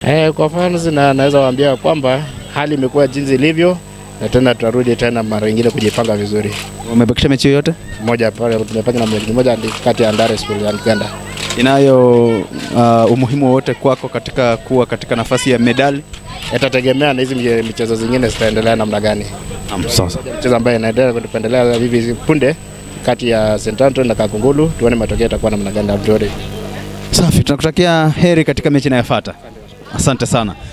Eh, kwa fans na naweza waambia kwamba hali imekuwa jinsi ilivyo na tena tutarudi tena mara nyingine kujipanga vizuri. Umebakisha mechi yoyote Moja pale tumepanga na mechi moja kati ya Ndare School ya Uganda. inayo uh, umuhimu wowote kwako katika kuwa katika nafasi ya medali? Itategemea na hizi mche- michezo zingine zitaendelea namna gani. Naam, sawa sawa. Mchezo ambayo inaendelea kutupendelea hivi punde kati ya St. Anthony na Kakungulu, tuone matokeo yatakuwa namna gani. Abdul. Safi, tunakutakia heri katika mechi inayofuata. Asante sana.